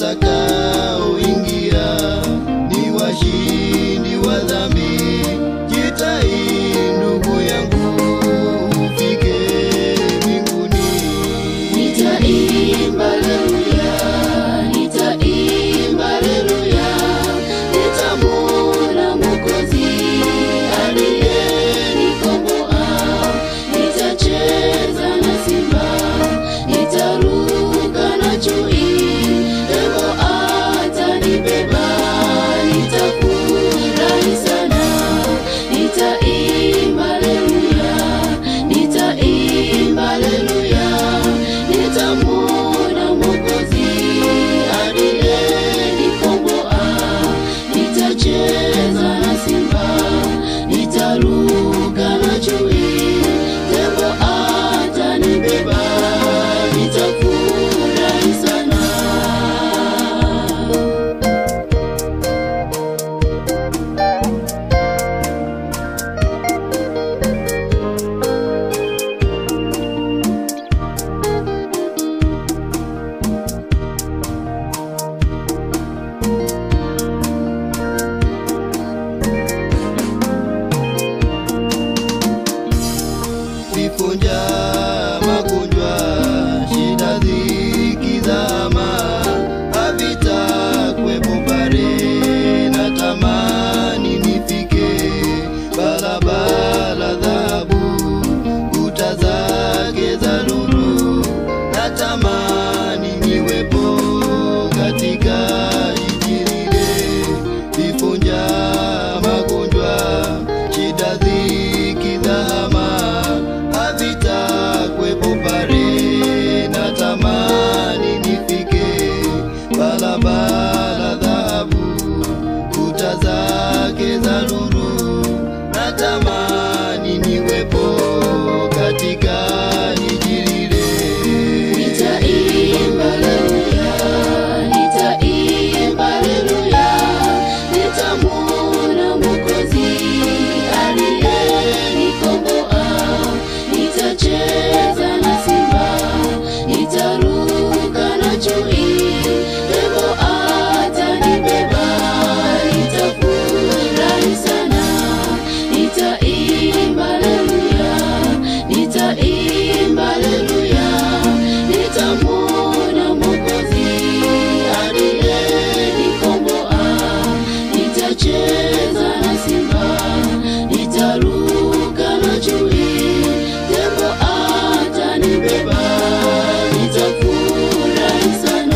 watakaoingia ni washindi wa dhambi. Jitahidi ndugu yangu ufike mbinguni. Nitaimba haleluya, nitaimba haleluya, nitamwona Mwokozi aliyenikomboa. Nitacheza na simba, nitaruka na chui, pepo atanibeba, nitafurahi sana. Nitaimba haleluya, nitaimba haleluya, nitamwona Mwokozi aliyenikomboa. Nitacheza na simba, nitaruka na chui, tembo atanibeba, nitafurahi sana. Vifo, njaa, magonjwa, shida, dhiki, dhama havitakuwepo pale. Natamani nifike barabara dhahabu, kuta zake za lulu. Natamani niwepo katika jiji lile. Vifo, njaa, magonjwa, shida, dhiki, dhama havitakuwepo pale. Natamani nifike barabara dhahabu, kuta zake za lulu. Natamani niwepo katika jiji lile. Nitaimba haleluya, nitaimba haleluya, nitamwona Mwokozi aliyenikomboa. Nitacheza na simba, nitaruka na chui, pepo atanibeba, nitafurahi sana. Nitaimba haleluya, nitaimba haleluya, nitamwona Mwokozi aliyenikomboa. Nitacheza na simba, nitaruka na chui, tembo atanibeba, nitafurahi sana.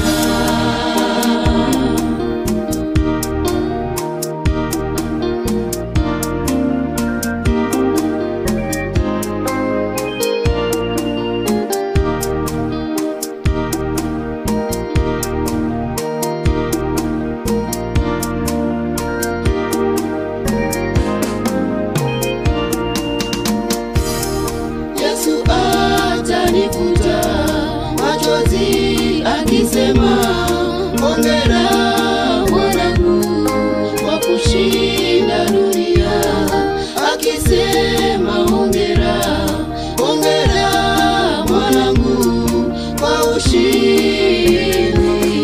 Yesu atanifuta machozi akisema, hongera mwanangu kwa kushinda dunia, akisema hongera, hongera mwanangu kwa ushindi,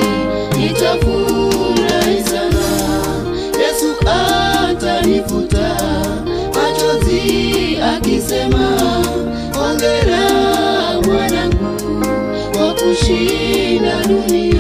nitafurahi sana. Yesu atanifuta machozi akisema, hongera mwanangu kwa kushinda dunia.